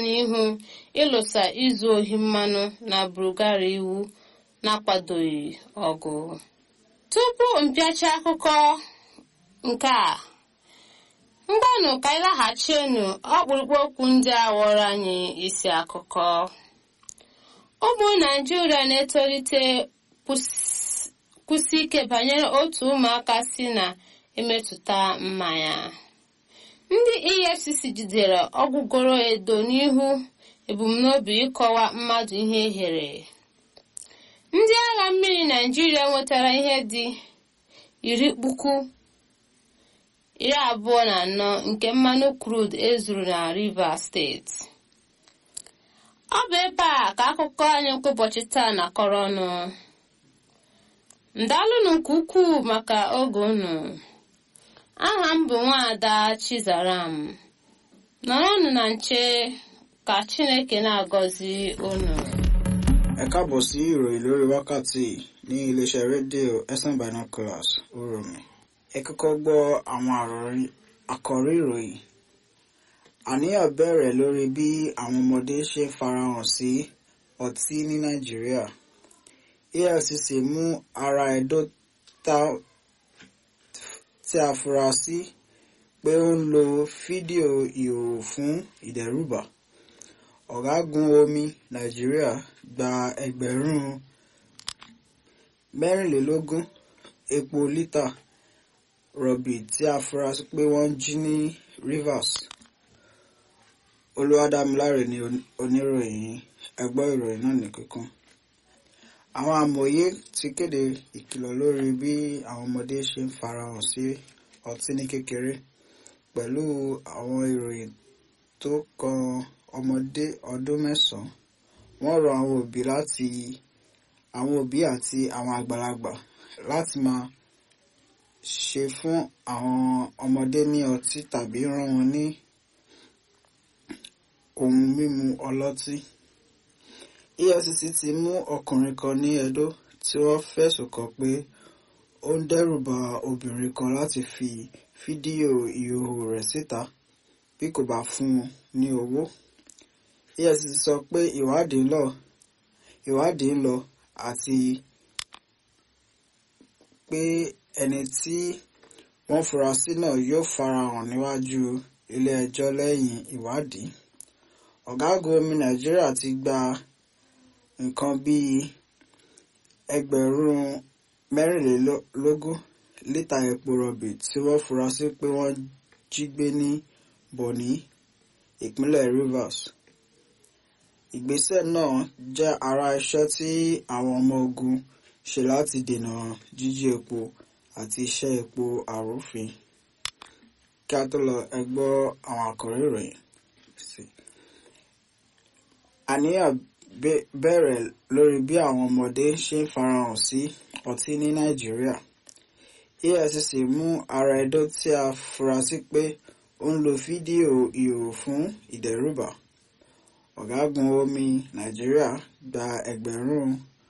n'ihu ịlụsa izu ohi mmanụ na Bulgaria iwu na-akwadoghị ọgụ tupu mpịacha akụkọ nke a mgbanụ ka anyị laghachienu ọkpụrụkpụ okwu ndị a ghọrọ anyị isi akụkọ ụmụ naijiria na-etolite kwụsị ike banyere otu ụmụaka si na-emetụta mmanya ndị efcc jidere ọgwụgoro edo n'ihu ebumnobi ịkọwa mmadụ ihe ehere ndị agha mmiri naijiria nwetara ihe dị iri puku iri abụọ na anọ nke mmanụ crude ezuru na rivers steeti ọ bụ ebe a ka akụkọ anyị nke ụbọchị taa na-akọrọ ọnụ ndalụnụ nke ukwuu maka oge unu aha m bụ nwaada chizaram nọrọnụ na nche ka chineke na-agọzi unu ẹ káàbọ̀ sí ìròyìn lórí wákàtí ní iléeṣẹ́ rédíò ẹ̀sán binoculars oromi ẹ kọ́kọ́ gbọ́ àwọn àkọ́rí ìròyìn àníyàn bẹ̀rẹ̀ lórí bí àwọn ọmọdé ṣe ń farahàn sí ọtí ní nàìjíríà efcc mú ara ẹ̀dọ́ tí a fura sí pé ó ń lo fídíò ìhòòhò fún ìdẹ́rùbà ọ̀gágun omi nàìjíríà gba ẹgbẹ̀rún mẹ́rìnlélógún epo lítà rọ̀bì tí a fura sí pé wọ́n jí ní rivers olúwadámiláre ni oníròyìn ẹgbọ́ ìròyìn náà ní kíkún àwọn amòye ti kéde ìkìlọ̀ lórí bí àwọn ọmọdé ṣe ń farahàn sí ọtí ní kékeré pẹ̀lú àwọn ìròyìn tó kan ọmọdé ọdún mẹ́sàn-án wọ́n rọ àwọn òbí láti àwọn òbí àti àwọn àgbàlagbà láti máa ṣe fún àwọn ọmọdé ní ọtí tàbí rán wọn ní ohun mímu ọlọ́tí. efcc ti mú ọkùnrin kan ní edo tí wọ́n fẹ̀sùn kàn pé ó ń dẹ́rùba obìnrin kan láti fi fídíò ìhòòhò rẹ̀ síta bí kò bá fún un ní owó efcc sọ pé ìwádìí ń lọ ìwádìí ń lọ àti pé ẹni tí wọ́n fura sí náà yóò farahàn níwájú ilé-ẹjọ́ lẹ́yìn ìwádìí ọ̀gágun omi nàìjíríà ti gba nǹkan bíi ẹgbẹ̀rún mẹ́rìnlélógún lítà epo rọ̀bì tí wọ́n fura sí pé wọ́n jí gbé ní bọ̀ní ìpínlẹ̀ rivers ìgbésẹ̀ náà jẹ́ ara iṣẹ́ tí àwọn ọmọ ogun ṣe láti dènà jíjí epo àti iṣẹ́ epo àrúfin kí a tó lọ ẹ gbọ́ àwọn àkọ́rí ìròyìn sí i. àníyàn bẹ̀rẹ̀ lórí bí àwọn ọmọdé ṣe ń farahàn sí ọtí ní nàìjíríà efcc mú ara ẹ̀dọ́ tí a fura sí pé ó ń lo fídíò ìhòòhò fún ìdẹ́rùbà ọ̀gágun omi nàìjíríà gba ẹgbẹ̀rún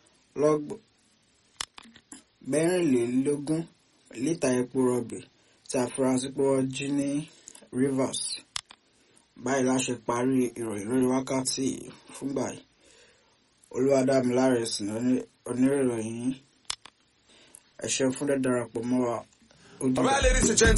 mẹ́rìnlélógún lítà epo rọ̀bì tí a fura sí pé wọ́n jí ní rivers báyìí la ṣe parí ìròyìn lórí wákàtí fúngbà yìí olúwadámiláre sì ní oníròyìn ẹ ṣeun fún dídarapọ̀ mọ́ wa. All right, ladies and gentlemen.